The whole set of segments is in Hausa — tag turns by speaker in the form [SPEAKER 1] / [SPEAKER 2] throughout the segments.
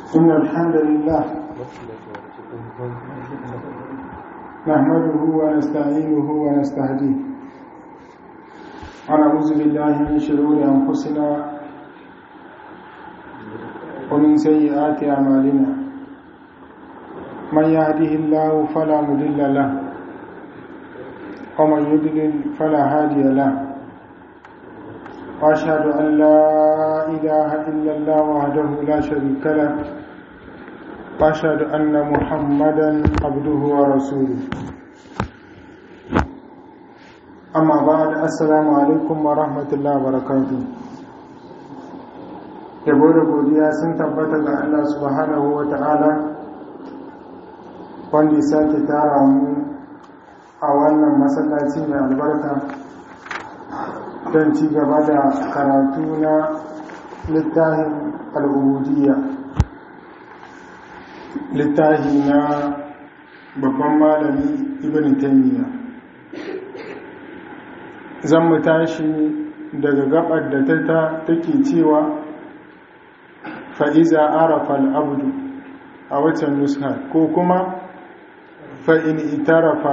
[SPEAKER 1] إن الحمد لله نحمده ونستعينه ونستهديه ونعوذ بالله من شرور أنفسنا ومن سيئات أعمالنا من يهده الله فلا مضل له ومن يضلل فلا هادي له وأشهد أن لا إله إلا الله وحده لا شريك له وأشهد أن محمدا عبده ورسوله أما بعد السلام عليكم ورحمة الله وبركاته yabo da godiya sun tabbata ga Allah subhanahu wa ta'ala wanda ya sake tara mu a wannan masallaci mai albarka don ci gaba da karatu na littafin al'ubudiyya littafi na babban malami ibn taymiya zan mu tashi daga gabar da ta take cewa fa'iza arafa al'abdu a watan nuska ko kuma fa'in itarafa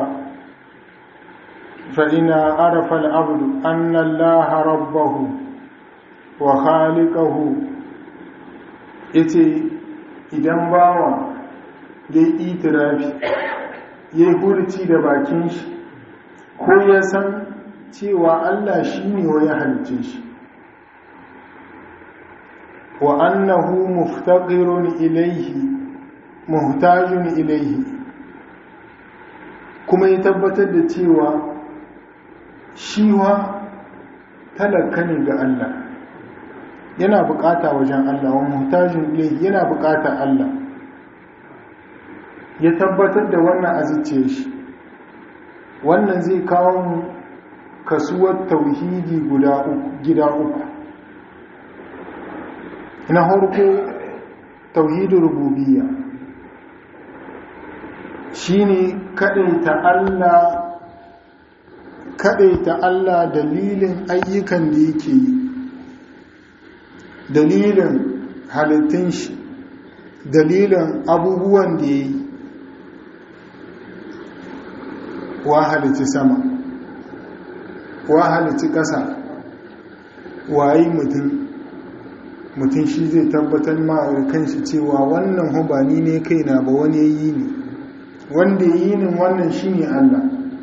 [SPEAKER 1] fa'ina arafa al'abdu annan laha rabbahu wa khaliƙahu ita idan bawa ya yi itirafi ya yi hurci da bakin shi ko ya san cewa Allah shi ne wa ya halice shi wa annahu muftaqirun ilaihi muhtajun ilaihi kuma ya tabbatar da cewa shiwa talaka ne ga Allah yana bukata wajen Allah wa muhtajun ilaihi yana bukata Allah ya tabbatar da wannan azice shi wannan zai kawo mu kasuwar tauhidi guda gida uku na harko tauhidin rububiyya shine kadaita Allah kadaita Allah dalilin ayyukan da yake yi dalilin halittun shi dalilin abubuwan da ya yi wa halitti sama wa halitti ƙasa wayi mutum mutum shi zai tabbatar ma kanshi cewa wannan hubani ne kaina ba wani yi ne wanda yi ne wannan shi ne Allah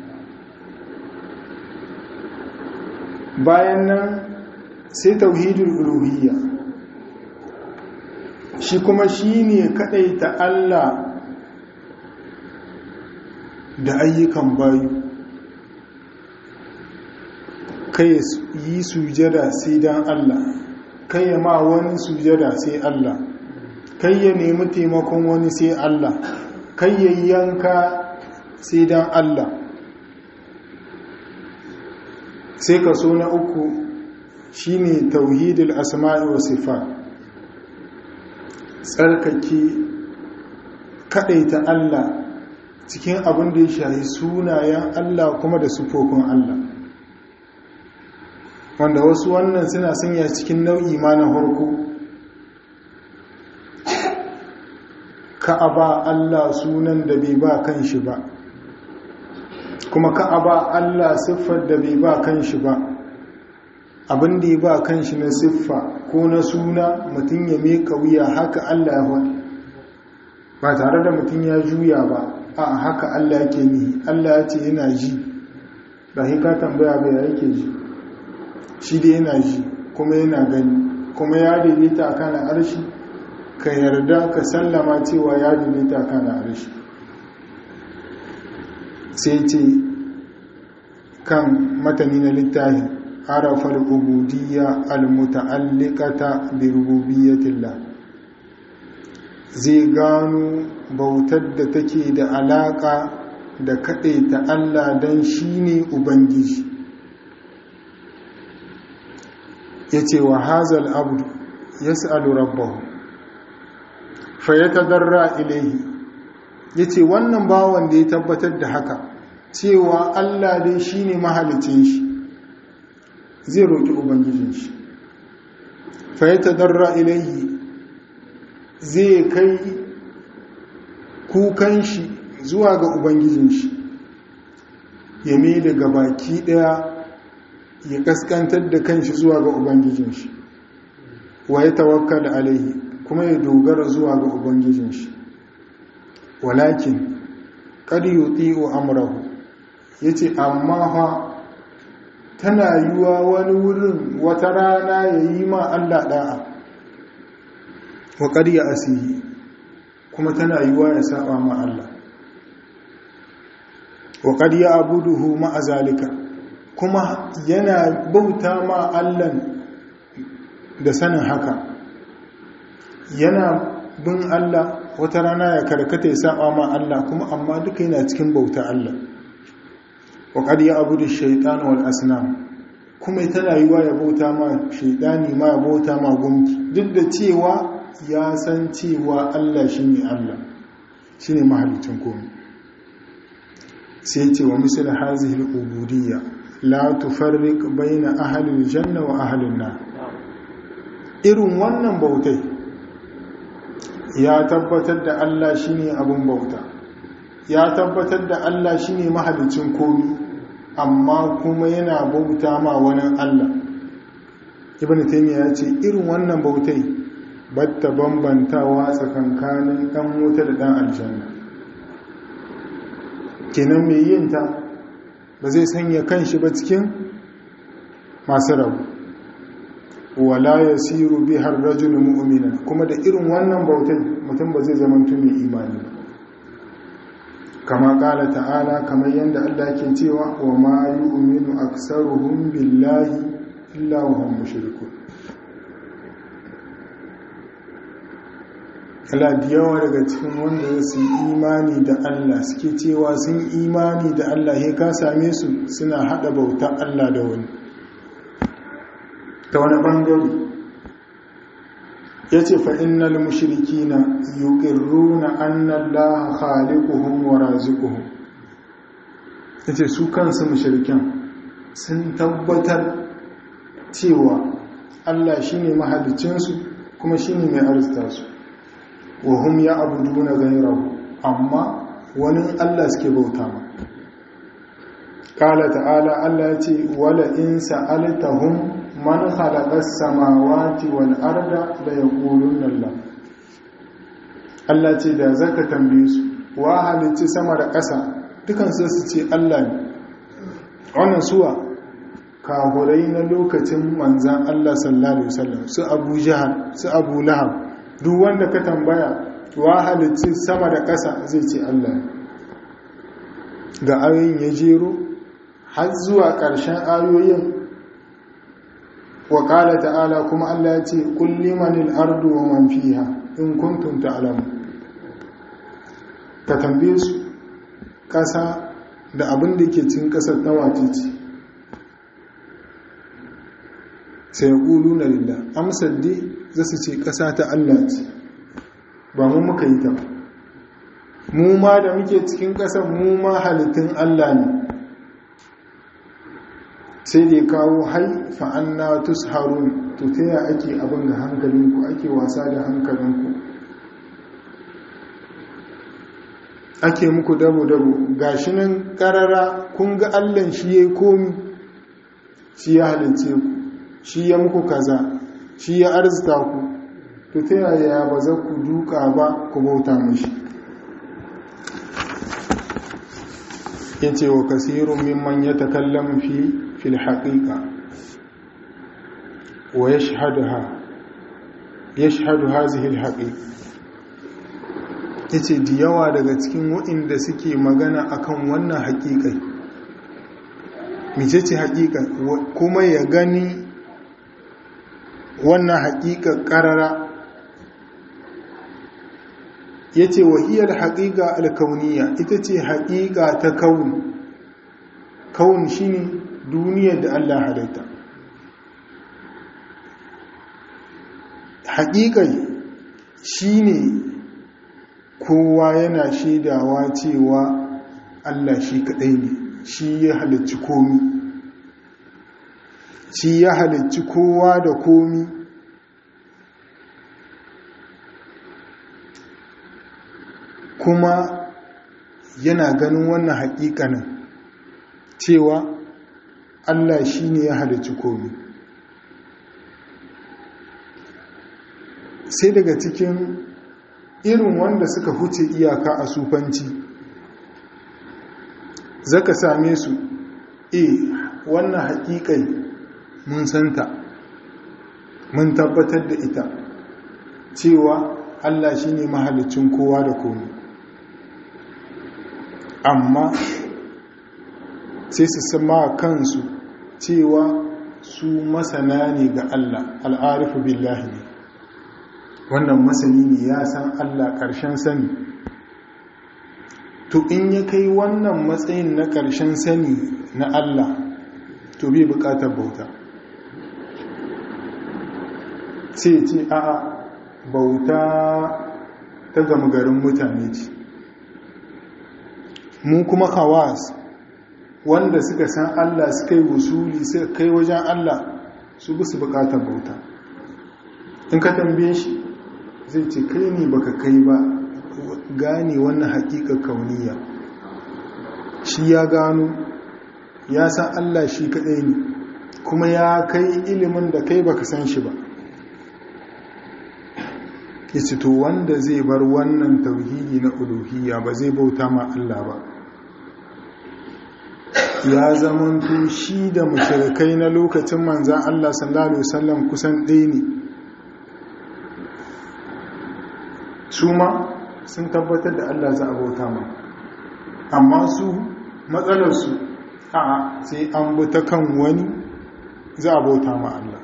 [SPEAKER 1] bayan nan sai tauhidul uluhiyya shi kuma shi ne ta Allah da ayyukan bayu kai yi sujada sai dan Allah kai ya ma wani sujada sai Allah kai ya nemi taimakon wani sai Allah kai ya yanka sai dan Allah sai kaso na uku shine tauhidul asma'i wa sifat tsarkake kadaita Allah cikin abin da ya shahi sunayen Allah kuma da sufofin Allah wanda wasu wannan suna sanya cikin nau'i ma na harko ka'aba Allah sunan da bai ba kan shi ba kuma ka'aba Allah siffar da bai ba kan shi ba abin da ya ba kan shi na siffa ko na suna mutum ya meka wuya haka Allah ya wani ba tare da mutum ya juya ba a haka Allah yake ni Allah ya ce yana ji ba ka tambaya bai yake ji shi da yana ji kuma yana gani kuma ya daidaita kan arshi ka yarda ka sallama cewa ya daidaita kan arshi sai ce kan matani na littafin arafar ubudiyya almuta'alliqata bi rububiyyatillah zai gano bautar da take da alaka da ta Allah dan shine ubangiji yace wa hazal abdu yas'alu rabbahu fayatadarra ilayhi yace wannan bawan da ya tabbatar da haka cewa Allah dai shine mahalicin shi zai roki ubangijin shi fayatadarra ilayhi zai kai kukan shi zuwa ga ubangijin shi ya mai daga baki daya ya kaskantar da kanshi zuwa ga ubangijin shi wa ya tawakkal alaihi kuma ya dogara zuwa ga ubangijin shi walakin kad yuti'u amrahu yace amma fa tana yiwa wani wurin wata rana yayi ma Allah da'a wa kad ya asihi kuma tana yiwa ya saba ma Allah wa kad ya abuduhu ma azalika kuma yana bauta ma Allah da sanin haka yana bin Allah wata rana ya karkata ya saba ma Allah kuma amma duka yana cikin bauta Allah wa qad ya'budu ash-shaytan wal asnam kuma tana yiwa ya bauta ma shaytani ma ya bauta ma gumki duk da cewa ya san cewa Allah shine Allah shine mahalicin komai sai ce wa misal hazihi al-ubudiyya la tufarriq bayna ahli al-janna wa ahli an-nar irin wannan bautai ya tabbatar da Allah shine abun bauta ya tabbatar da Allah shine mahalicin komi amma kuma yana bauta ma wani Allah ibn taymiya ya ce irin wannan bautai batta bambantawa tsakankanin dan wuta da dan aljanna kenan mai yin ta ba zai sanya kanshi ba cikin masu rabu wala ya siru bihar rajul mu'mina kuma da irin wannan bautai mutum ba zai zama mai imani ba kama kala ta'ala kamar yadda Allah ke cewa wa ma yu'minu aksaruhum billahi illa wa hum mushrikun Allah da yawa daga cikin wanda su yi imani da Allah suke cewa sun imani da Allah ya ka same su suna hada bauta Allah da wani ta wani ɓangare ya ce fa'innal mashiriki na yuƙirru na annan laha halikuhun wa razikuhun ya ce su kansu mashirikin sun tabbatar cewa Allah shi ne mahalicinsu kuma shi ne mai arzita su wa hum ya abudu na gairahu amma wani Allah suke bauta ma ƙala ta'ala Allah ya ce wala in sa'alitahum man khalaqas samawati wal arda la yaquluna Allah Allah ce da zaka tambaye su wa halicci sama da ƙasa dukan su su ce Allah ne wannan suwa kahurai na lokacin manzan Allah sallallahu alaihi wasallam su Abu Jahal su Abu Lahab duk wanda ka tambaya wa halicci sama da ƙasa zai ce Allah ne ga ayoyin ya jero har zuwa ƙarshen ayoyin wa ƙala ta'ala kuma Allah ya ce kulli manil ardu wa man fiha in kuntum ta'lamu ka tambaye su ƙasa da abin da ke cikin ƙasar tawace ce sai ya ƙulu na lillah amsar dai za su ce ƙasa ta Allah ce ba mu muka yi ta ba mu ma da muke cikin ƙasar mu ma halittun Allah ne sai da kawo hai fa'anna tusharun to ta yi ake abin da hankalinku ake wasa da hankalinku ake muku dabo-dabo ga shi nan karara kun ga allan shi ya komi shi ya halice ku shi ya muku kaza shi ya arzita ku to ta yaya ba za ku duka ba ku bauta mashi ya ce wa kasirun mimman ya takallam fi في الحقيقة ويشهدها يشهد هذه الحقيقة yace da yawa daga cikin waɗanda suke magana akan wannan haƙiƙai mecece haƙiƙa kuma ya gani wannan haƙiƙa ƙarara yace wahiyar haƙiƙa alkauniya ita ce haƙiƙa ta kaun kaun shine duniyar da Allah halitta haƙiƙai shi ne kowa yana shaidawa cewa Allah shi kaɗai ne shi ya halicci komi shi ya halicci kowa da komi kuma yana ganin wannan haƙiƙanin cewa Allah shi ne ya halicci komi sai daga cikin irin wanda suka huce iyaka a sufanci zaka same su e wannan haƙiƙai mun santa mun tabbatar da ita cewa Allah shi ne mahalicin kowa da komi amma sai su sama kansu cewa su masana ne ga Allah al'arifu billahi ne wannan masani ne ya san Allah ƙarshen sani to in ya kai wannan matsayin na ƙarshen sani na Allah to bai buƙatar bauta sai ce a'a bauta ta gama garin mutane ce mu kuma hawas wanda suka san Allah suka yi wusuli suka kai wajen Allah su bi su bukatar bauta in ka tambaye shi zai ce kai ne baka kai ba gane wannan hakika kauniya shi ya gano ya san Allah shi kadai ne kuma ya kai ilimin da kai baka san shi ba yace to wanda zai bar wannan tauhidi na uluhiyya ba zai bauta ma Allah ba ya zamanto shi da mushrikai na lokacin manzan Allah sallallahu alaihi wasallam kusan ɗaya ne su ma sun tabbatar da Allah za a bauta ma amma su matsalarsu a sai an bi ta kan wani za a bauta ma Allah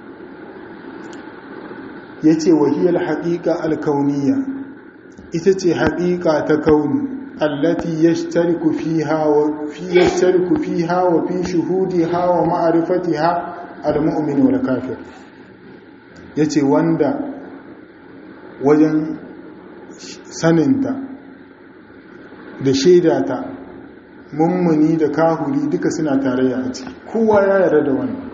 [SPEAKER 1] ya ce wahiyar haƙiƙa alkauniya ita ce haƙiƙa ta kauni التي يشترك فيها وفي يشترك فيها وفي شهودها ومعرفتها المؤمن والكافر yace wanda wajen saninta da shaidata mummuni da kahuri duka suna tarayya a ciki kowa ya yarda da wannan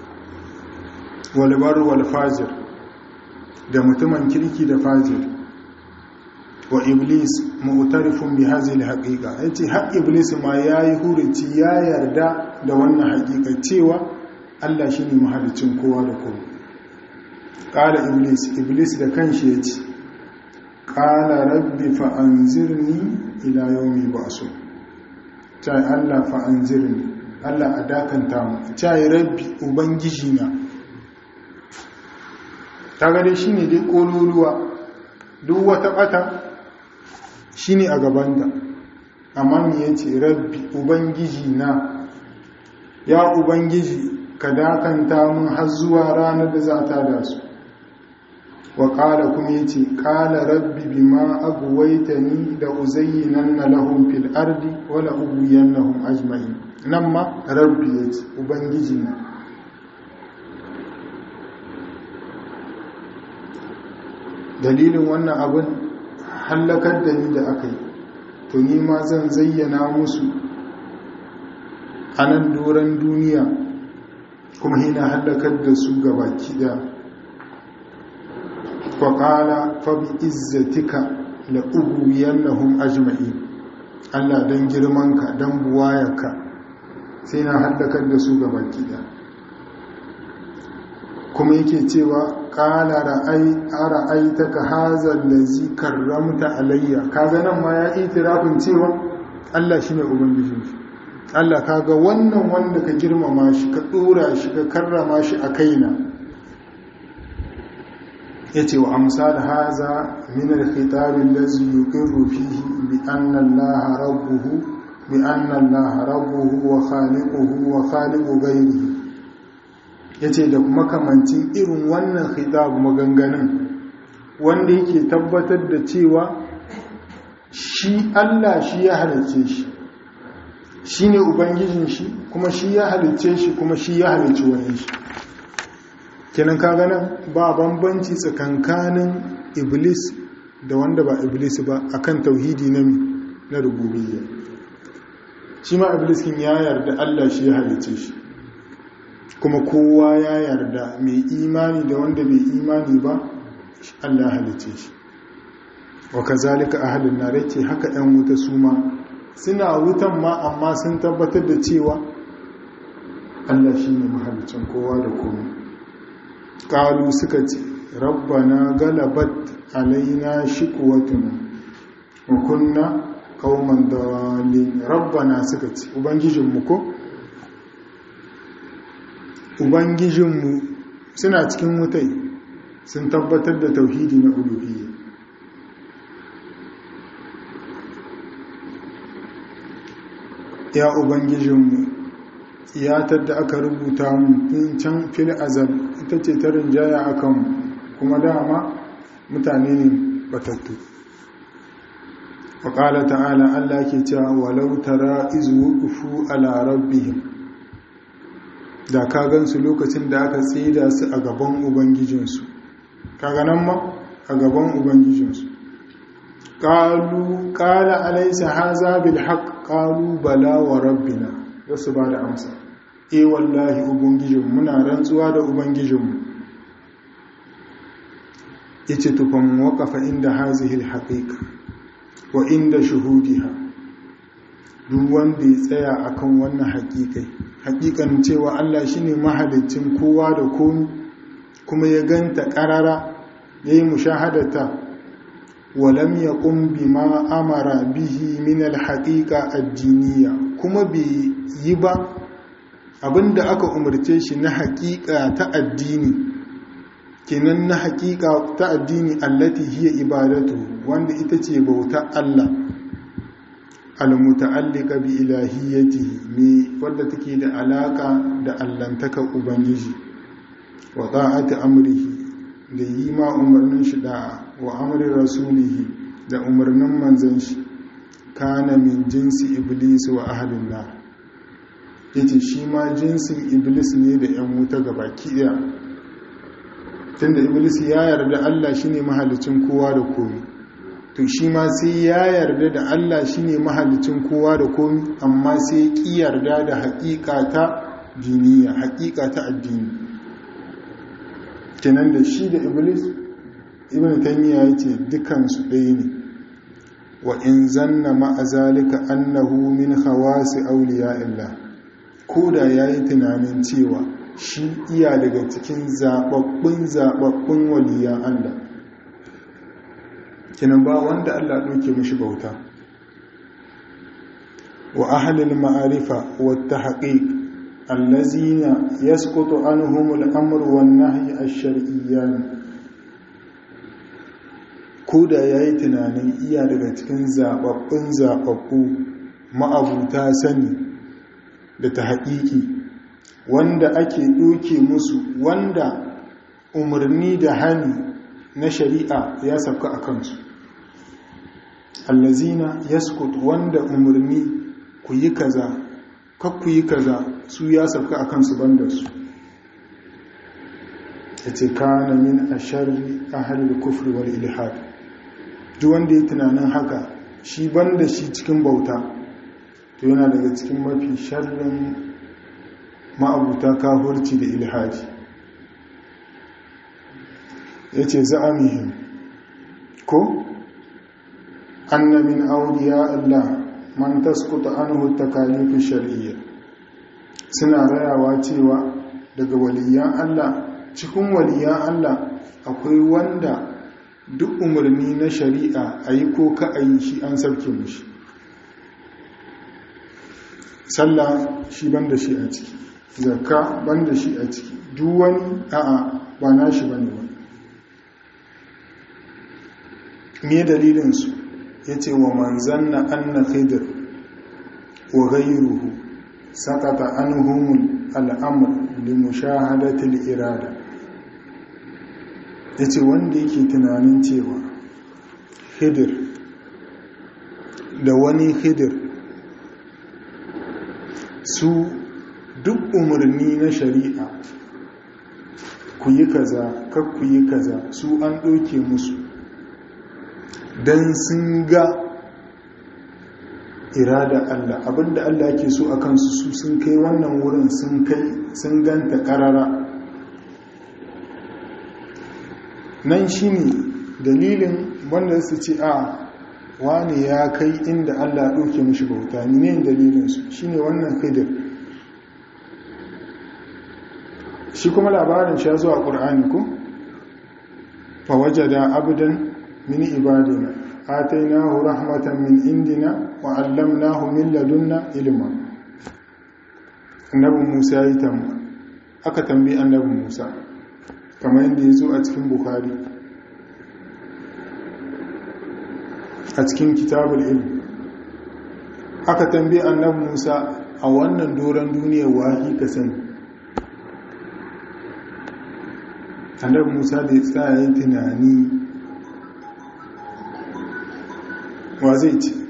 [SPEAKER 1] walbar wal fajir da mutumin kirki da fajir wa iblis mu'tarifun bi hadhihi al-haqiqa yace har iblis ma yayi hurici ya yarda da wannan haqiqa cewa Allah shine mahalicin kowa da kowa qala iblis iblis da kanshi yace qala rabbi fa anzirni ila yawmi ba'su tai Allah fa anzirni Allah adakanta mu tai rabbi ubangiji na kaga dai shine dai kololuwa duk wata bata shi ne a gabanta amma mu ya ce rabbi ubangiji na ya ubangiji ka dakanta mun har zuwa ranar da za ta da su wa ƙala kuma ya ce ƙala rabbi bi ma aguwaita ni da uzayyinan na lahun fil ardi wala uguyan lahun ajma'in nan ma rabbi ya ce ubangiji na dalilin wannan abin hallakar da ni da aka yi to ni ma zan zayyana musu a nan doron duniya kuma hina hallakar da su gabaki da faƙala fabi izzatika la uguyen lahun ajma'i allah don girmanka don buwayarka sai na hallakar da su gabaki da kuma yake cewa kala ra'aita ka hazar da zi karramta alayya kaga nan ma ya itirafin cewa Allah shine ubangijin shi Allah kaga wannan wanda ka girmama shi ka dora shi ka karrama shi a kaina yace wa amsal haza min al-khitab allazi yuqirru fihi bi anna Allah rabbuhu bi anna Allah rabbuhu wa khaliquhu wa khaliqu ghayrihi ya ce da makamancin irin wannan khitab maganganun wanda yake tabbatar da cewa shi Allah shi ya halice shi shi ne ubangijin shi kuma shi ya halice shi kuma shi ya halice wani shi kenan kaga nan ba bambanci tsakankanin iblis da wanda ba iblis ba akan tauhidi na na rububiyya shi ma iblis kin ya yarda Allah shi ya halice shi kuma kowa ya yarda mai imani da wanda bai imani ba Allah halice shi wa kazalika ahlun nar yace haka ɗan wuta su ma suna wutan ma amma sun tabbatar da cewa Allah shine mahalicin kowa da komai qalu suka ce rabbana galabat alaina shiqwatuna wa kunna qauman dalin rabbana suka ce ubangijinmu ko ubangijinmu suna cikin wutai sun tabbatar da tauhidi na uluhiyya ya ubangijinmu iyatar da aka rubuta mu tun can fil azal ita ce ta rinjaya akan kuma dama mutane ne batattu waƙala ta'ala allah ke cewa walau tara izu ufu ala rabbihim da ka gansu lokacin da aka tsida su a gaban ubangijinsu kaga nan ma a gaban ubangijinsu ƙalu ƙala alaisa haza bil haq ƙalu bala wa rabbina wasu ba da amsa e wallahi ubangijinmu muna rantsuwa da ubangijinmu ya ce tufan waƙafa inda hazihil haƙiƙa wa inda shuhudiha duk wanda ya tsaya akan wannan haƙiƙai haƙiƙan cewa Allah shine mahalicin kowa da komi kuma ya ganta ƙarara ya yi mushahadata walam ya ƙumbi ma amara bihi min alhaƙiƙa addiniya kuma bai yi ba abinda aka umarce shi na haƙiƙa ta addini kenan na haƙiƙa ta addini allati hiya ibadatu wanda ita ce bauta Allah almuta'allika bi ilahiyyatihi me wadda take da alaka da allantaka ubangiji wa ta'ati amrihi da yi ma umarnin shi da'a wa amri rasulihi da umarnin manzon shi kana min jinsi iblis wa ahlin nar yace shi ma jinsin iblis ne da yan wuta gabaki daya tunda iblis ya yarda Allah shine mahalicin kowa da komai to shi ma sai ya yarda da Allah shine mahalicin kowa da komi amma sai ki yarda da haƙiƙa ta diniya haƙiƙa ta addini kenan da shi da iblis ibn taymiya yace dukan su ɗaya ne wa in zanna ma'a zalika annahu min khawasi awliya'illah ko da yayi tunanin cewa shi iya daga cikin zababbun zababbun waliyan Allah kinan ba wanda Allah ɗauke mishi bauta wa ahlil ma'arifa wa tahqiq allazina yasqutu anhum al-amr wan nahy ash-shar'iyyan koda yayi tunanin iya daga cikin zababbun zababbu ma'abuta sani da tahqiqi wanda ake ɗauke musu wanda umarni da hani na shari'a ya sauka a kansu allazina yaskut wanda umarni ku yi kaza kak ku yi kaza su ya sauka a kansu banda su ya ce kana min a shari a halin kufri wal ilhad duk wanda ya tunanin haka shi banda shi cikin bauta to yana daga cikin mafi sharrin ma'abuta kahurci da ilhaji ya ce za'amihim ko anna min auliya Allah man taskuta anhu takalifin shar'iyya suna rayawa cewa daga waliyan Allah cikin waliyan Allah akwai wanda duk umarni na shari'a a yi ko ka a yi shi an sarki mushi sallah shi ban da shi a ciki zakka ban da shi a ciki duk wani a'a ba na shi bane ba me dalilinsu ya ce wa manzan na anna khidr wa ghayruhu sakata anhumul al'amr li mushahadatil irada yace wanda yake tunanin cewa khidir da wani khidir su duk umarni na shari'a ku yi kaza kar ku yi kaza su an ɗauke musu don sun ga irada Allah abinda Allah ke so a kansu su sun kai wannan wurin sun kai sun ganta karara nan shine dalilin wanda su ce a wani ya kai inda Allah ya ɗauke mishi bauta ne dalilinsu shi ne wannan khidir shi kuma labarin shi ya zuwa ƙur'ani ko fa wajada abdan min ibadina atainahu rahmatan min indina wa allamnahu min ladunna ilma annabi Musa ya yi tamba aka tambayi annabi Musa kamar yadda ya zo a cikin Bukhari a cikin kitabul ilm aka tambayi annabi Musa a wannan doron duniya wahi ka sani annabi Musa da ya tsaya yin tunani wa zai ce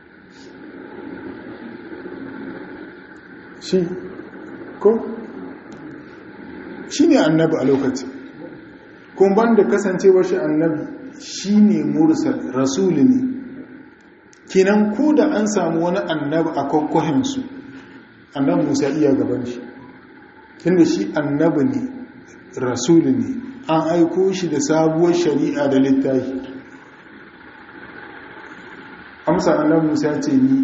[SPEAKER 1] shi ko shi ne annabi a lokaci kuma banda kasancewar shi annabi shi ne mursal rasuli ne kinan ko da an samu wani annabi a kwakwahinsu annabi musa iya gaban shi tunda shi annabi ne rasuli ne an aiko shi da sabuwar shari'a da littafi amsa annabi musa ce ni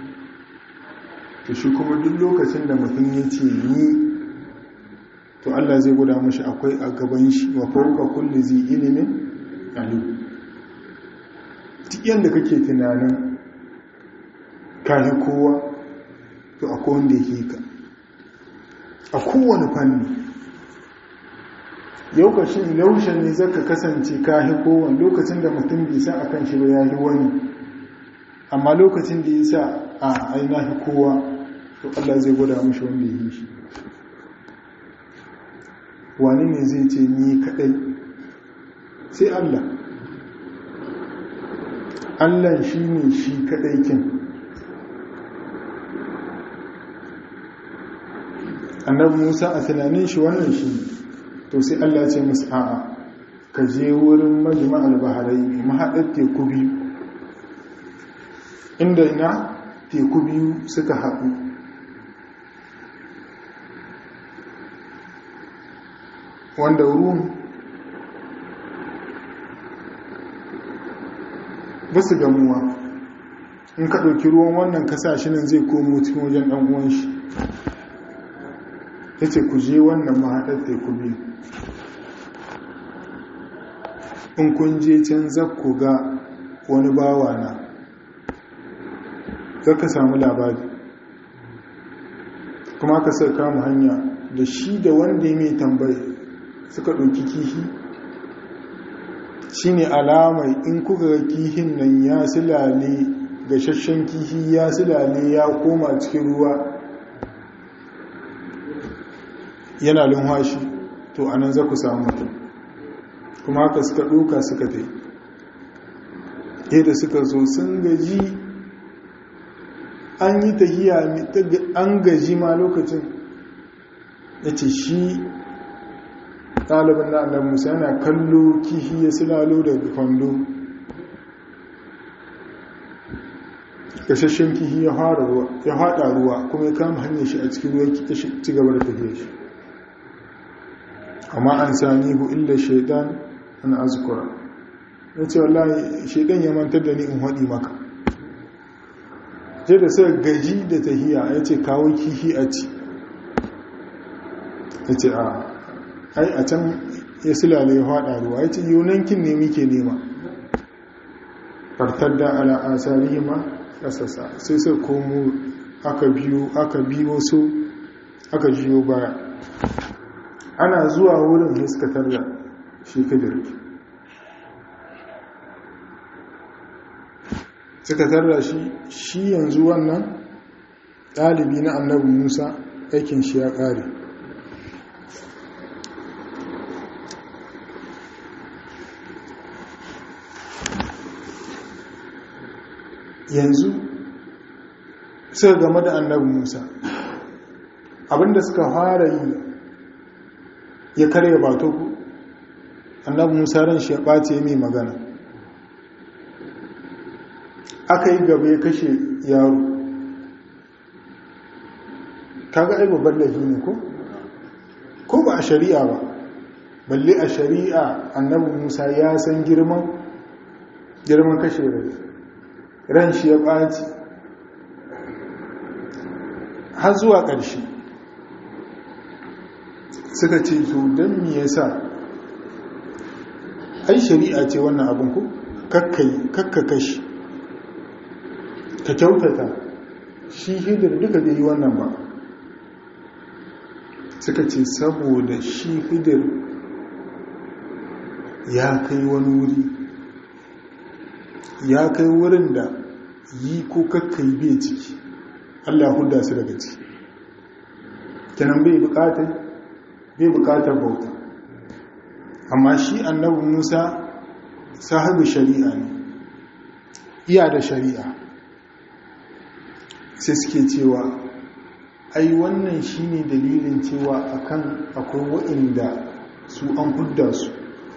[SPEAKER 1] to shi kuma duk lokacin da mutum ya ce ni to Allah zai guda mashi akwai a gaban shi wa fauka kulli zi ilimin alim duk yadda kake tunanin kayi kowa to akwai wanda yake ka a kowane fanni yaukashin yaushe ne zaka kasance kayi kowane lokacin da mutum bai san akan shi ba ya yi wani amma lokacin da ya sa a ainihin kowa to Allah zai gwada mashi wanda ya yi shi wani ne zai ce ni kadai sai Allah Allah shi ne shi kadai kin annabi Musa a tunanin shi wannan shi to sai Allah ce musu a'a ka je wurin majma'al baharai mahaɗar teku biyu inda ina teku biyu suka haɗu wanda ruwan ba su gamuwa in ka ɗauki ruwan wannan kasashe nan zai komo cikin wajen ɗan'uwan shi ya ce ku je wannan mahaɗar teku biyu in kun je can zakku ga wani bawa na zaka samu labari kuma ka sai kama hanya da shi da wanda ya mai tambayi suka ɗauki kihi shi ne alamai in kuka ga kihin nan ya silale gashashen kihi ya silale ya koma cikin ruwa yana lumhashi to anan za ku samu mutum kuma haka suka ɗoka suka ta yadda suka zo sun gaji an yi tahiya an gaji ma lokacin ya ce shi ɗalibin na annabi musa yana kallo kihi ya silalo daga kwando gashashen kihi ya haɗa ruwa kuma ya kama hanyar shi a cikin ruwa ya ci gaba da tafiya shi amma an sami hu illa shaidan an azkura ya ce wallahi shaidan ya mantar da ni in haɗi maka je da sai gaji da tahiya ya ce kawo kihi a ci ya ce a ai a can ya silale ya haɗa ruwa ya ce yunankin ne muke nema fartar da ala asari ma ƙasasa sai sai komo aka biyo aka biyo so aka jiyo baya ana zuwa wurin hiskatar da shi kadir suka tarra shi shi yanzu wannan ɗalibi na annabi musa aikin shi ya ƙare yanzu suka game da annabi musa abinda suka fara yi ya karya bato ku annabi musa ran shi ya ɓace mai magana aka yi gaba ya kashe yaro kaga ai babban laifi ne ko ko ba a shari'a ba balle a shari'a annabi musa ya san girman girman kashe rai ran shi ya ɓaci har zuwa ƙarshe suka ce to don me yasa ai shari'a ce wannan abin ku kakka kashi ka kyautata shi hidir duka bai yi wannan ba suka ce saboda shi hidir ya kai wani wuri ya kai wurin da yi ko kakkai bai ciki allah huda su daga ciki kenan bai bukatar bai bukatar bauta amma shi annabi musa sahibu shari'a ne iya da shari'a sai suke cewa ai wannan shine dalilin cewa akan akwai waɗanda su an hudda su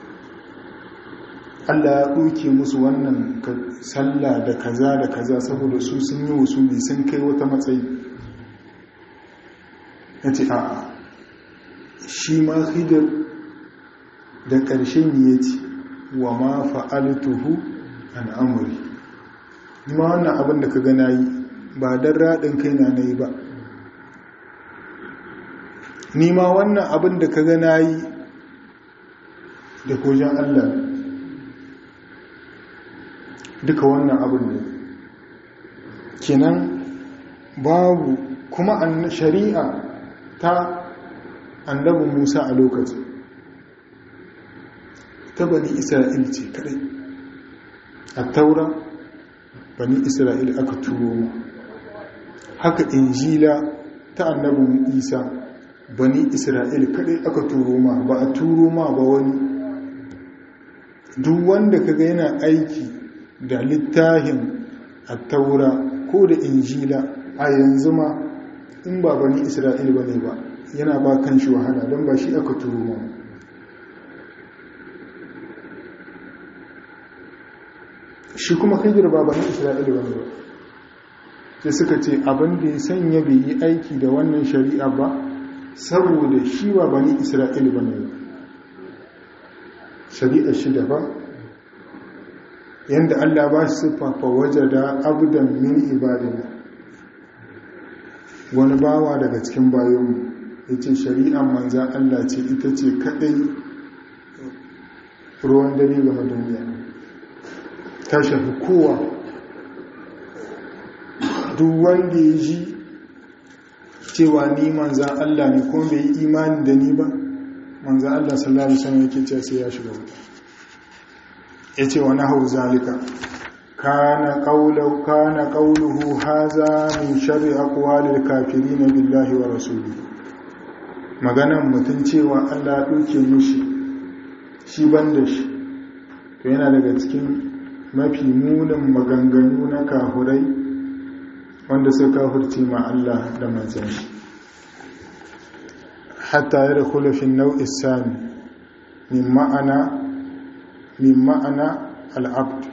[SPEAKER 1] Allah ya ɗauke musu wannan sallah da kaza da kaza saboda su sun yi wasuli sun kai wata matsayi ya ce a shi ma hidar da ƙarshen ya ce wa ma fa'altuhu an amuri ma wannan abin da ka gana yi ba don raɗin kai na yi ba ni ma wannan abin da ka gana yi da kojan Allah duka wannan abin ne kenan babu kuma shari'a ta annabi musa a lokaci ta bani isra'il ce kadai a taura bani isra'il aka turo mu haka injila ta annabin isa bani isra'il kadai aka turo ma ba a turo ma ba wani duk wanda kaga yana aiki da littafin attaura ko da injila a yanzu ma in ba bani isra'il ba ne ba yana ba kan shi wahala don ba shi aka turo ma shi kuma hijir ba bani isra'il ba ne ba sai suka ce abin da ya sanya bai yi aiki da wannan shari'a ba saboda shi ba bani isra'il ba ne ba shari'ar shi daban yadda Allah ba shi siffafa waje da abudan min ibadina wani bawa daga cikin bayanmu ya ce shari'an manzan Allah ce ita ce kaɗai ruwan dare game duniya ta shafi kowa duk wanda ya ji cewa ni manzan Allah ne kuma bai yi imani da ni ba manzan Allah sallallahu Alaihi wasallam yake ce sai ya shiga wuta ya ce wani hau zalika kana ƙauluhu haza min shari akwalil kafiri na billahi wa rasuli maganan mutum cewa allah ɗauke mushi shi ban da shi to yana daga cikin mafi munin maganganu na kafurai wanda suka kafurce ma allah da manzan shi hatta ya da kulafin nau'is sami min ma'ana min ma'ana al'abd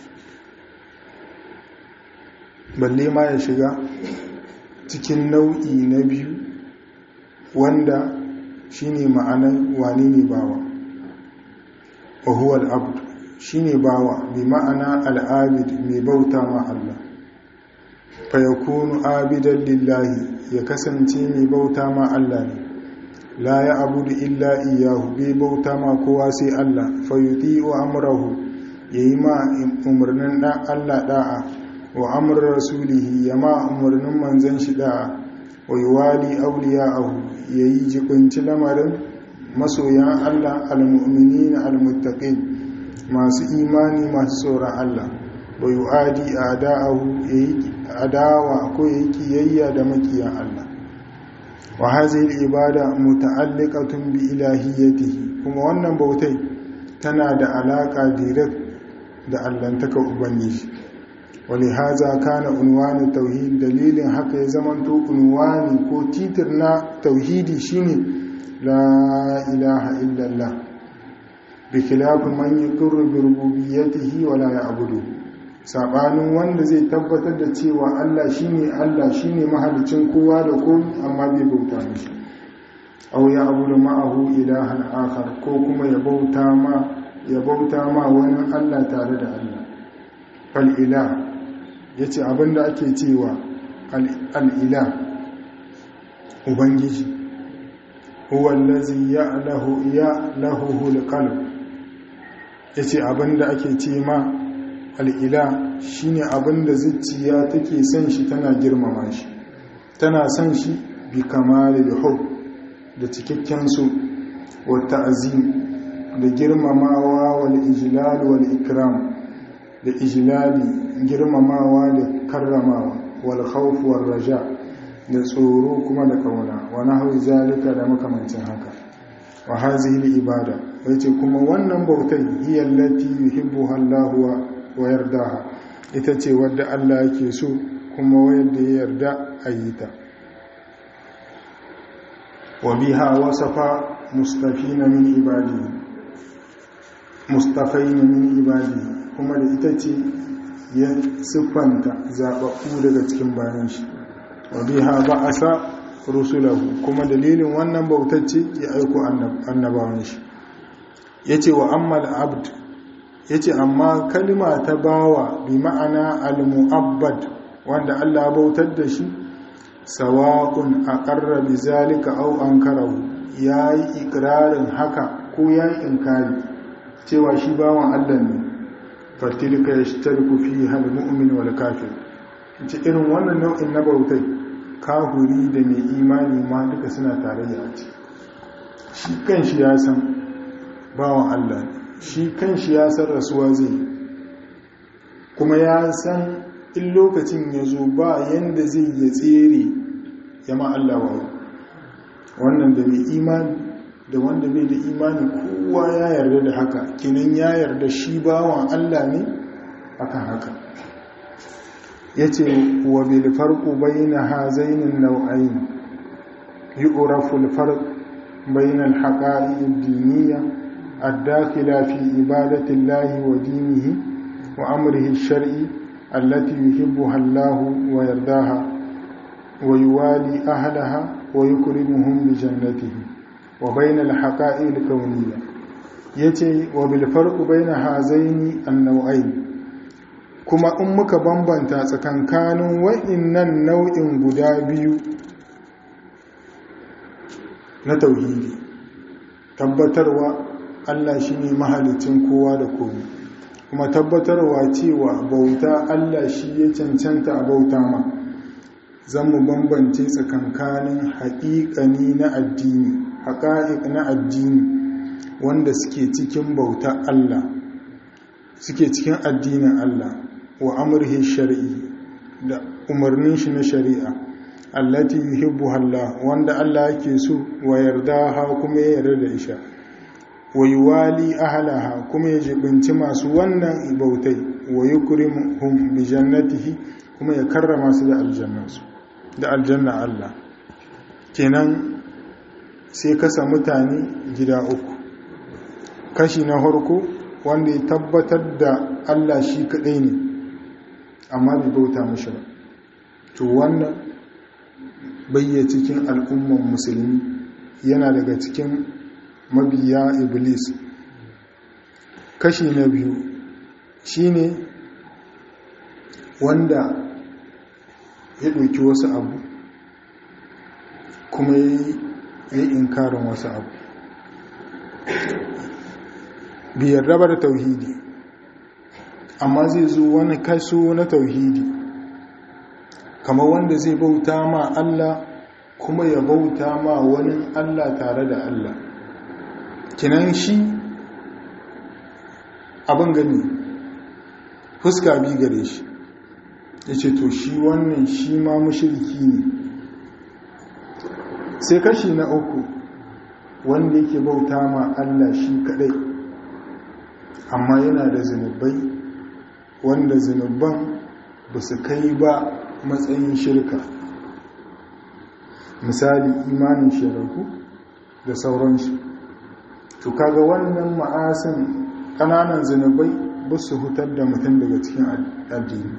[SPEAKER 1] balle ma ya shiga cikin nau'i na biyu wanda shine ma'anan wani ne bawa wa huwa al'abd shine bawa bi ma'ana al'abid mai bauta ma Allah fa yakunu abidan lillahi ya kasance mai bauta ma Allah ne la ya abudu illa iyahu bai bauta ma kowa sai Allah fayuti wa amrahu yayi ma umarnin dan Allah da'a wa amr rasulihi ya ma umarnin manzon shi da'a wa yuwali awliya'ahu yayi jibinci lamarin masoyan Allah almu'minina almuttaqin masu imani masu tsoron Allah wa yu'adi a'da'ahu yayi adawa ko yayi kiyayya da makiyan Allah wa hazil ibada muta'alliqatun bi ilahiyatihi kuma wannan bautai tana da alaka direct da allantaka ubangiji wani haza kana unwani tauhid dalilin haka ya zamanto unwani ko titir na tauhidi shine la ilaha illallah bi khilafi man yaqirru bi rububiyyatihi wa la ya'budu sabanin wanda zai tabbatar da cewa Allah shine Allah shine mahalicin kowa da komai amma bai bauta mishi aw ya abudu ma'ahu ilahan akhar ko kuma ya bauta ma ya bauta ma wani Allah tare da Allah al'ila ya ce abinda ake cewa al'ila ubangiji huwallazi ya lahu ya lahu hulqalb ya ce abinda ake ce ma al'ila shine abinda zuciya take son shi tana girmama shi tana son shi bi kamalil hub da cikakken su wata azim da girmamawa wal ijlal wal ikram da ijlali girmamawa da karramawa wal khawf wal raja da tsoro kuma da kauna wa nahwi zalika da makamancin haka wa hazihi ibada yace kuma wannan bautai hiya allati yuhibbuha Allah wa yardaha ita ce wadda Allah yake so kuma wanda ya yarda a yi ta wa biha wasafa mustafina min ibadihi mustafaina min ibadihi kuma da ita ce ya siffanta zaɓaɓɓu daga cikin bayan shi wa biha ba'asa rusulahu kuma dalilin wannan bautacce ya aiko annabawan shi yace wa ammal abd yace amma kalma ta bawa bi ma'ana al-mu'abbad wanda Allah bautar da shi sawa'un aqarra bi zalika aw ankarahu yayi ikrarin haka ko yayi inkari cewa shi bawan Allah ne fatilka yashtariku fiha al-mu'min wal kafir ce irin wannan nau'in na bautai kahuri da mai imani ma duka suna tarayya a ciki shi kanshi ya san bawan Allah shi kanshi ya san rasuwa zai kuma ya san in lokacin ya zo ba yanda zai ya tsere ya ma Allah wa wannan da mai imani da wanda bai da imani kowa ya yarda da haka kinan ya yarda shi bawan Allah ne akan haka yace wa bil farqu bayna hazainin naw'ain yu'rafu al farq bayna al haqa'iq ad diniyya ad-dakhila fi ibadati Allah wa dinihi wa amrihi ash-shar'i allati yuhibbuha Allah wa yardaha wa yuwali ahlaha wa yukrimuhum bi jannatihi wa bayna al haqa'iq al kawniyya yace wa bil farqu bayna hazaini an-naw'ain kuma in muka bambanta tsakankanin wa'innan nau'in guda biyu na tauhidi tabbatarwa Allah shi ne mahalicin kowa da komi kuma tabbatarwa cewa bauta Allah shi ya cancanta a bauta ma zan mu bambance tsakankanin haƙiƙani na addini haƙa'iƙ na addini wanda suke cikin bauta Allah suke cikin addinin Allah wa amurhi shari'i da umarnin shi na shari'a allati yuhibbu Allah wanda Allah yake so wa yarda ha kuma ya yarda da isha wa yuwali ahlaha kuma ya jibinci masu wannan ibautai wa yukrimuhum bi jannatihi kuma ya karrama su da aljannansu da aljanna Allah kenan sai kasa mutane gida uku kashi na farko wanda ya tabbatar da Allah shi kadai ne amma bai bauta mashi ba to wannan bayya cikin al'umman musulmi yana daga cikin mabiya iblis kashi na biyu shine wanda ya ɗauki wasu abu kuma ya yi inkarin wasu abu biyar raba da tauhidi amma zai zo wani kaso na tauhidi kamar wanda zai bauta ma Allah kuma ya bauta ma wani Allah tare da Allah kinan shi abin gani fuska bi gare shi ya ce to shi wannan shi ma mashirki ne sai kashi na uku wanda yake bauta ma Allah shi kadai amma yana da zunubai wanda zunuban ba su kai ba matsayin shirka misali imanin shiraku da sauransu to kaga wannan ma'asin ƙananan zunubai ba su hutar da mutum daga cikin addini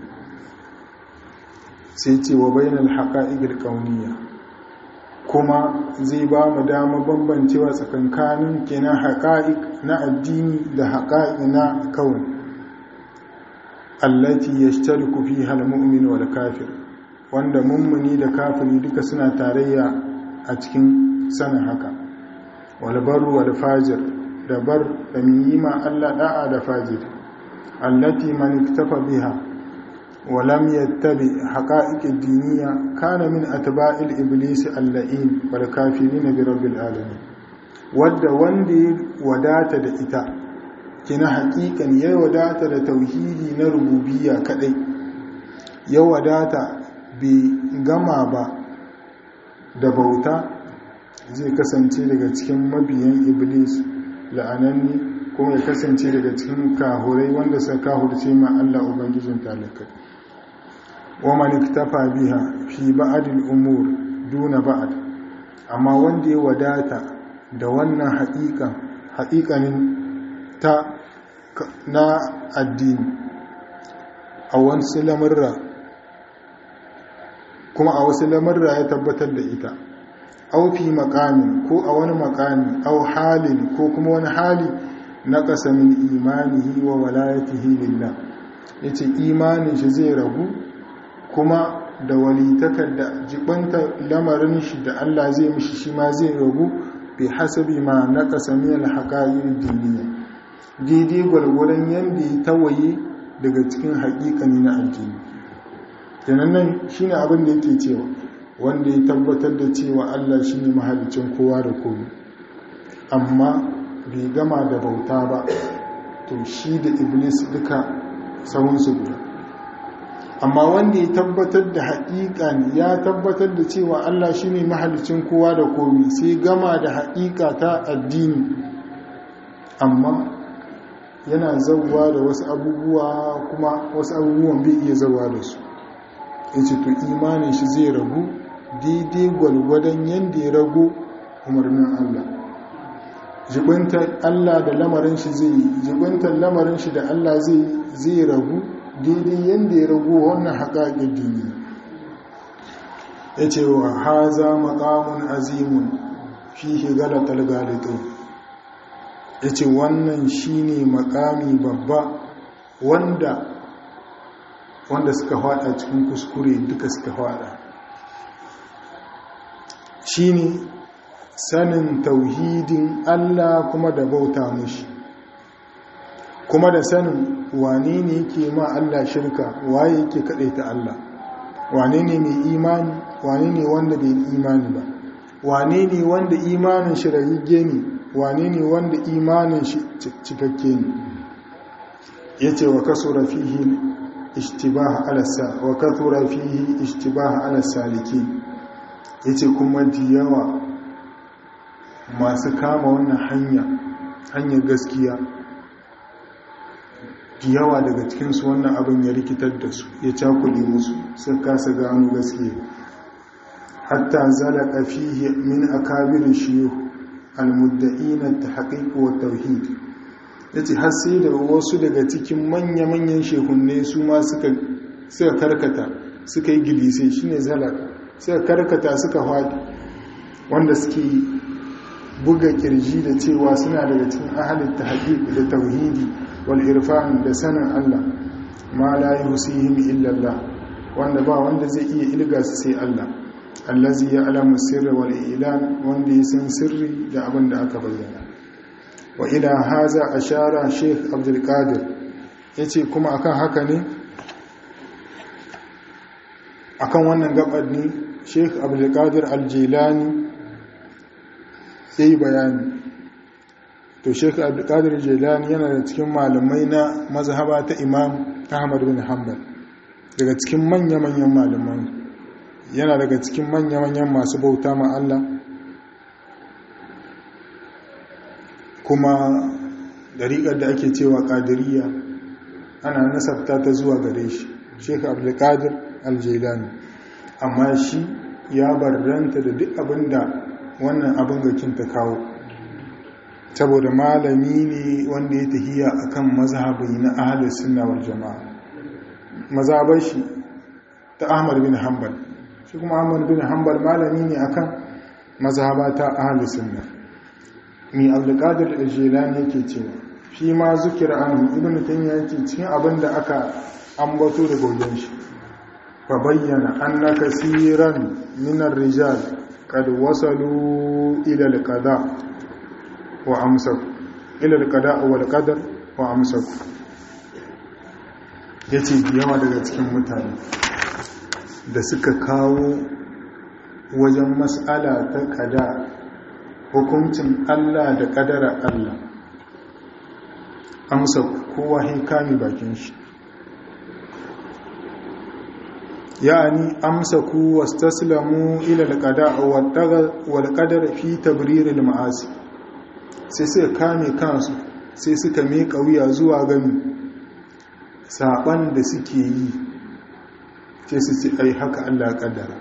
[SPEAKER 1] sai ce wa bainal haƙa'igil ƙauniya kuma zai ba mu dama bambancewa tsakankanin kenan haƙa'ik na addini da haƙa'ik na kawai allati yashtariku fiha al-mu'min wal kafir wanda mummuni da kafiri duka suna tarayya a cikin sanin haka wal barru wal fajir da bar da miyima Allah da'a da fajir allati man iktafa biha wa lam yattabi haqa'iq ad-diniyya kana min atba'il iblis al-la'in wal kafirin bi rabbil alamin wadda wanda ya wadata da ita kina haƙiƙan ya wadata da tauhidi na rububiyya kadai ya wadata bai gama ba da bauta zai kasance daga cikin mabiyan iblis la'ananni kuma ya kasance daga cikin kahurai wanda suka kahurce ma Allah ubangijin talakai wa man iktafa biha fi ba'dil umur duna ba'd amma wanda ya wadata da wannan haƙiƙan haƙiƙanin ta na addini a wasu lamurra kuma a wasu lamurra ya tabbatar da ita au fi makamin ko a wani makami au halin ko kuma wani hali na min imanihi wa walayatihi lillah yace imanin shi zai ragu kuma da walitakar da jibanta lamarin shi da Allah zai mishi shi ma zai ragu bi hasabi ma naqasa min al-haqa'iq diniya daidai gwargwadon yanda ya tawaye daga cikin haƙiƙani na addini kenan nan shine abin da yake cewa wanda ya tabbatar da cewa Allah shi ne mahalicin kowa da komi amma bai gama da bauta ba to shi da iblis duka sahunsu guda amma wanda ya tabbatar da haƙiƙa ne ya tabbatar da cewa Allah shi ne mahalicin kowa da komi sai gama da haƙiƙa ta addini amma yana zauwa da wasu abubuwa kuma wasu abubuwan bai iya zauwa da su ya ce to imanin shi zai ragu daidai gwalgwadon yadda ya rago umarnin Allah jibintar Allah da lamarin shi zai jibintar lamarin shi da Allah zai zai ragu daidai yadda ya rago wannan haƙaƙin dini ya ce wa haza maƙamun azimun fihe galatar galitai ya ce wannan shi ne maƙami babba wanda wanda suka hada cikin kuskure duka suka hada shine sanin tauhidin Allah kuma da bauta mushi kuma da sanin wane ne yake ma Allah shirka waye yake kadaita Allah wane ne mai imani wane ne wanda bai imani ba wane ne wanda imanin shi rayige ne wane ne wanda imanin shi cikakke ne yace wa kasura fihi ishtibaha ala sa wa kathura fihi ishtibaha ala salikin yace kuma diyawa masu kama wannan hanya hanyar gaskiya diyawa daga cikin su wannan abin ya rikitar da su ya cakule musu sun kasa gano gaskiya hatta zalaka fihi min akabir shuyukh almudda'in at-tahqiq wa tauhid ya ce har sai da wasu daga cikin manya-manyan shehunne su ma suka karkata suka yi gilise shi ne zalaka suka karkata suka haɗi wanda suke buga kirji da cewa suna daga cikin ahalin ta da tauhidi wal irfan da sanin Allah ma la yusihim illallah wanda ba wanda zai iya ilga su sai Allah allazi ya alamu sirri wal ilan wanda ya san sirri da abin da aka bayyana wa ila haza ashara sheikh abdulkadir ya ce kuma akan haka ne akan wannan gabar ne sheikh abdulkadir aljilani sai bayani to sheikh abdulkadir aljilani yana da cikin malamai na mazhaba ta imam ahmad bin hanbal daga cikin manya-manyan malamai yana daga cikin manya-manyan masu bauta ma Allah kuma dariƙar da ake cewa ƙadiriya ana nasabta ta zuwa gare shi sheik abdulkadir aljailani amma shi ya barranta da duk abin da wannan abin gakin ta kawo saboda malami ne wanda ya tahiya akan mazhabi na ahlus sunna wal jama'a mazhabar shi ta ahmad bin hanbal shi kuma ahmad bin hanbal malami ne akan mazhaba ta ahlus sunna mi abdulkadir al-jilani yake cewa fi ma zukira an ibn taymiya yake cikin abin da aka ambato da gogen shi fa bayyana anna kasiran min ar-rijal qad wasalu ila al-qada wa amsaku ila al-qada wal qadar wa amsaku yace yawa daga cikin mutane da suka kawo wajen mas'ala ta kada hukuncin Allah da kadara Allah amsa kowa kame bakin shi yani amsa ku wastaslamu ila alqada wal qadar fi tabrir al ma'asi sai suka kame kansu sai suka miƙa wuya zuwa gani saban da suke yi sai su ce ai haka Allah kaddara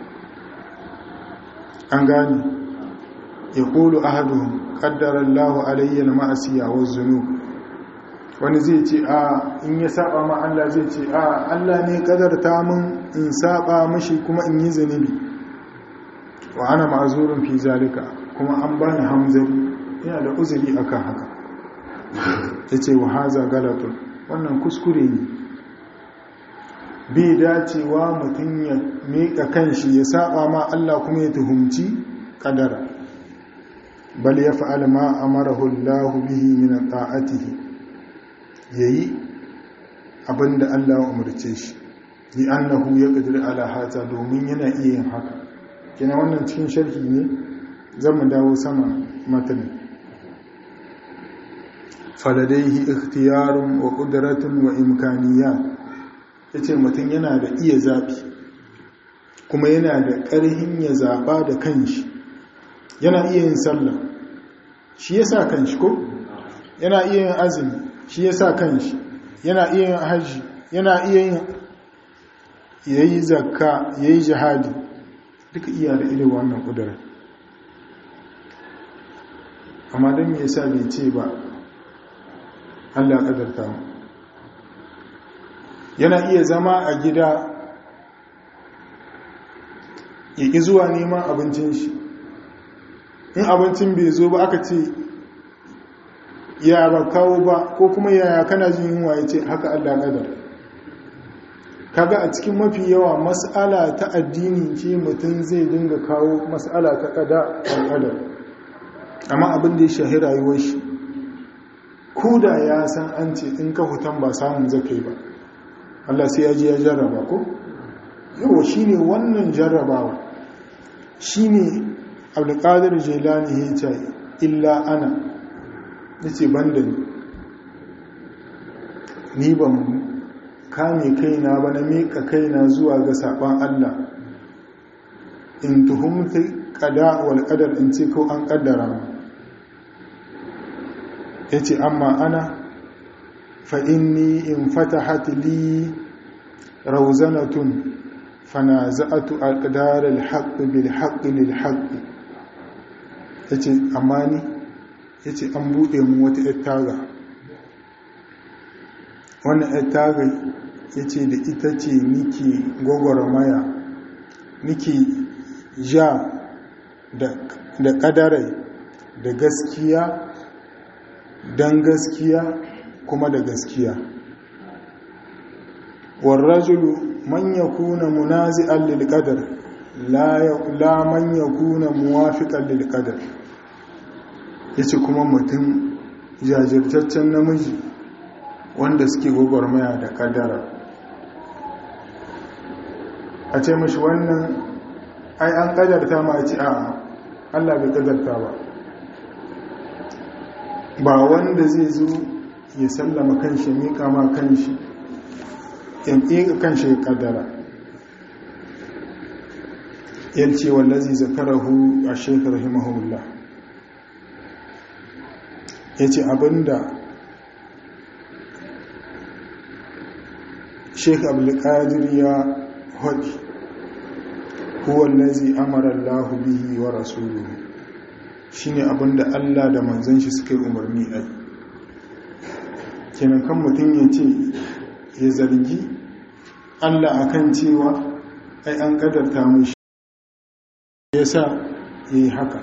[SPEAKER 1] an gani yaqulu ahaduhum qaddara Allahu alayya al ma'asiya waz zunub wani zai ce a in ya saba ma Allah zai ce a Allah ne kadarta min in saba mashi kuma in yi zanibi wa ana ma'azurun fi zalika kuma an bani hamzari yana da uzuri akan haka yace wa haza galatun wannan kuskure ne bai dacewa mutum ya miƙa kanshi ya saba ma Allah kuma ya tuhumci kadara bal ya fa'al ma amarahu Allah bihi min ta'atihi ya yi abinda Allah umarce shi li annahu ya ƙadir ala hata domin yana iya yin haka kina wannan cikin sharhi ne zan mu dawo sama matan faladaihi ikhtiyarun wa qudratun wa imkaniyat yace mutum yana da iya zabi kuma yana da ƙarhin ya zaba da kanshi yana iya yin sallah shi yasa kanshi ko yana iya yin azumi shi ya sa kanshi yana iya yin hajji yana iya yin ya yi zakka ya yi jihadi duka iya da irin wannan ƙudurar amma don me yasa bai ce ba allah ƙadarta mu yana iya zama a gida ya ƙi zuwa neman abincin shi in abincin bai zo ba aka ce ya ba kawo ba ko kuma yaya kana jin yunwa ya ce haka Allah kadar kaga a cikin mafi yawa mas'ala ta addini ce mutum zai dinga kawo mas'ala ta kada kadar amma abin da ya shahi rayuwar shi ko da ya san an ce in ka hutan ba samun zakai ba Allah sai ya ji ya jarraba ko yawa shine wannan jarrabawa shine abdulkadir jilani ya ce illa ana ya ce ban da ni ni ban kame kaina ba na miƙa kaina zuwa ga saɓon Allah in tuhumta ƙada wal ƙadar in ce ko an ƙaddara ma ya ce amma ana fa'inni in fata hatili rauzanatun fana za'atu alƙadarar haƙƙi bil haƙƙi lil haƙƙi ya ce amma ni ya ce an buɗe mu wata ‘yar taga wannan ‘yar taga ya ce da ita ce nike gwagwarmaya nike ja da ƙadarai da gaskiya don gaskiya kuma da gaskiya warrajulu man yakuna munazi'an lil qadar la man yakuna muwafiqan lil qadar ya ce kuma mutum jajirtaccen namiji wanda suke gwagwarmaya da kadara a ce mashi wannan ai an kadarta ma a ce a allah bai kadarta ba ba wanda zai zo ya sallama kanshi miƙa ma kanshi ya miƙa kanshi ya kadara yalce wallazi zakarahu a shekar rahimahullah ya ce abinda sheik abdulkadir ya haɗi huwallazi amara allahu bihi wa rasuluhu shine abinda allah da manzan shi suka yi umarni a yi kenan kan mutum ya ce ya zargi allah akan cewa ai an kadarta mashi ya sa ya yi haka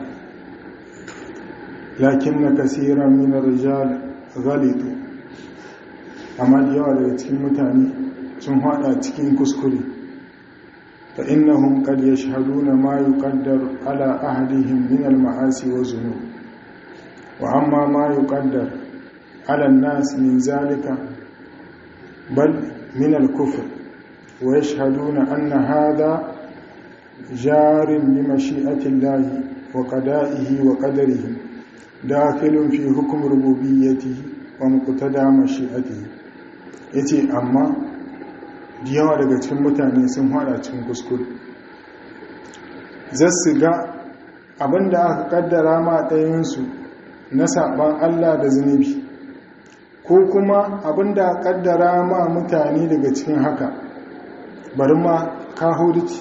[SPEAKER 1] lakin na kasiran minar rijal galitu amma da yawa daga cikin mutane sun hada cikin kuskure fa innahum qad yashhaduna ma yuqaddar ala ahadihim min al-ma'asi wa zunub wa amma ma yuqaddar ala an-nas min zalika bal min al-kufr wa yashhaduna anna hadha jarin bi mashi'ati Allah wa qada'ihi wa qadarihi dakhilun fi hukm rububiyyatihi wa muqtada mashi'atihi yace amma da yawa daga cikin mutane sun hada cikin kuskure zasu ga abinda aka kaddara ma ɗayansu na saban Allah da zunubi ko kuma abinda aka kaddara ma mutane daga cikin haka bari ma kahurici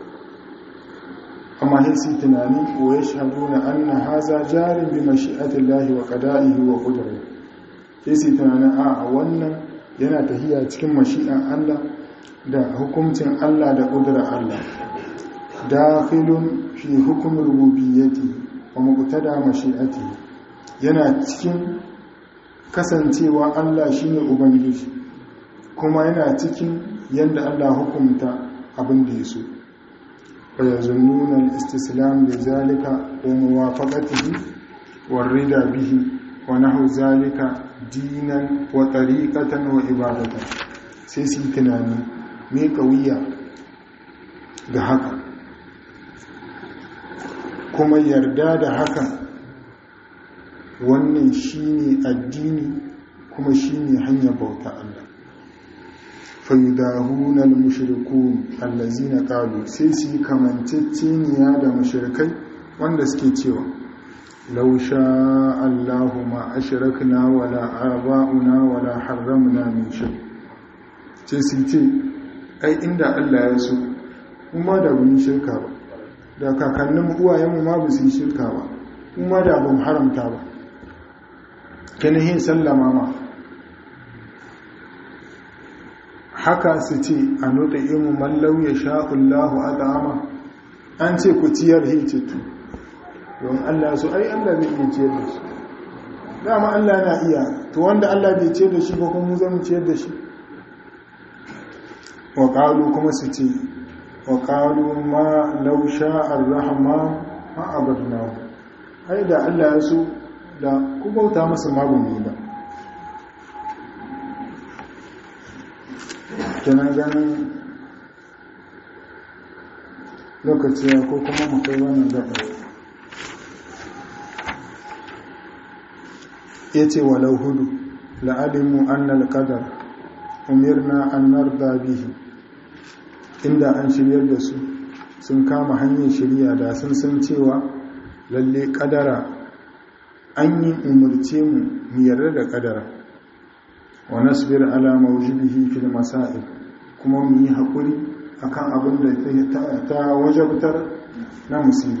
[SPEAKER 1] amma sai su tunani wa ya shahadu na anna haza jarin bi mashi'atillahi wa qada'ihi wa qudratihi sai su tunanin a wannan yana tahiya cikin mashi'an Allah da hukuncin Allah da ƙudurar Allah dakhilun fi hukumin rububiyyati wa muqtada mashi'ati yana cikin kasancewa Allah shine ubangiji kuma yana cikin yadda Allah hukumta abin da yaso fa yazunnuna al-istislam li zalika wa muwafaqatihi war-rida bihi wa nahu zalika dinan wa tariqatan wa ibadatan sai su yi tunani me kawiya ga haka kuma yarda da haka wannan shine addini kuma shine hanyar bauta Allah fayyudahuna al-mushrikun allazina qalu sai su yi kamanceceniya da mushrikai wanda suke cewa لو شاء الله ما أشركنا ولا آباؤنا ولا حرمنا من شيء ce sun ce ai inda Allah ya so kuma da bin shirka ba da kakannin uwayenmu ma ba su yi shirka ba kuma da ban haramta ba kanihin sallama ma haka su ce a nota imu mallau ya sha'ullahu a ta'ama an ce ku ciyar hincitu don Allah so ai Allah bai iya ciyar da shi dama Allah na iya to wanda Allah bai ciyar da shi ba kuma zan ciyar da shi wa qalu kuma su ce wa qalu ma law sha'a ar-rahman ma abadna ai da Allah ya so da ku bauta masa ma ban ba kenan ganin lokaci ko kuma mu kai wannan gaba ya ce walau hudu la'alimu annal qadar umirna an narda bihi inda an shiryar da su sun kama hanyar shirya da sun san cewa lalle kadara an yi umarce mu mu yarda da kadara wa nasbir ala mawjibihi fil masail kuma mu yi hakuri akan abin da ta wajabtar na musiba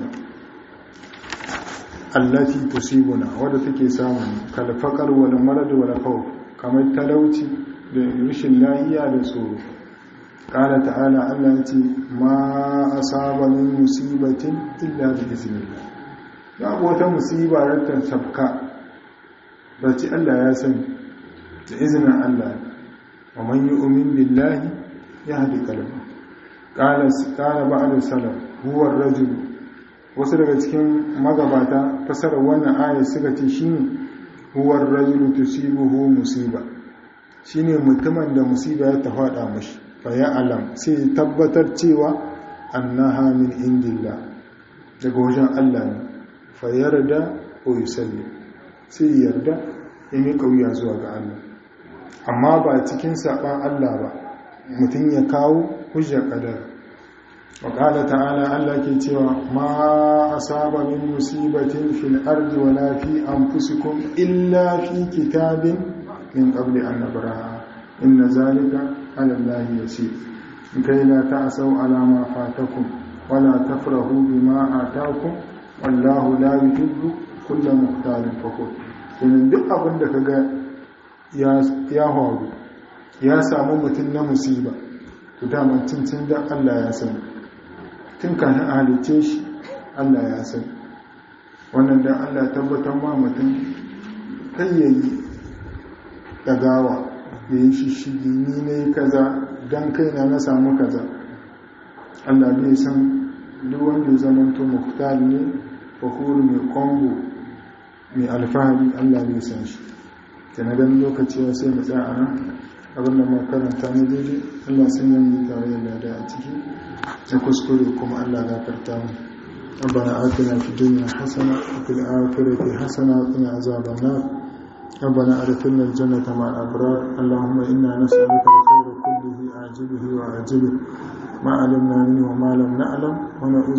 [SPEAKER 1] allati tusibuna wadda take samun kalfakar wal marad wal khawf kamar talauci da rashin lafiya da tsoro qala ta'ala Allah yace ma asaba min musibatin illa bi iznillah babu wata musiba da ta sabka ba ci Allah ya sani da izinin Allah wa man yu'min billahi yahdi qalbahu qala qala ba'd salaf huwa ar-rajul wasu daga cikin magabata fasarar wannan ayat suka ce shine huwar rajulu tusibuhu musiba shine mutumin da musiba ya ta fada mashi fa ya alam sai tabbatar cewa annaha min indillah daga wajen Allah ne fa yarda ko yusalli sai yarda ya yi kauya zuwa ga Allah amma ba cikin saban Allah ba mutum ya kawo hujjar kadar وقال تعالى الله ke cewa ma asaba min musibatin fil ardi wala fi anfusikum illa fi kitabin min qabli an nabraha inna zalika ala allahi yasir kai la ta'sau ala ma fatakum wala tafrahu bima atakum wallahu la yuhibbu kulla muhtalin fakhur kenan duk abin da kaga ya ya hawo ya samu mutum na musiba to dama cincin da Allah ya sani tun kafin a halice shi Allah ya sani wannan dan Allah tabbatar ma mutum kai yayi dagawa ya yi shishigi ni ne kaza don kaina na samu kaza Allah bai san duk wanda ya zamanto muktar ne fakuru mai kwambo mai alfahari Allah bai san shi da na gani lokaci ya sai mu tsaya a nan abinda ma karanta na daidai Allah sun yi tare da lada a ciki na kuskure kuma Allah gafarta mu ربنا آتنا في الدنيا حسنة وفي الآخرة حسنة وقنا عذاب النار ربنا أدخلنا الجنة مع الأبرار اللهم إنا نسألك الخير كله عاجله وعاجله ما علمنا منه وما لم نعلم ونعوذ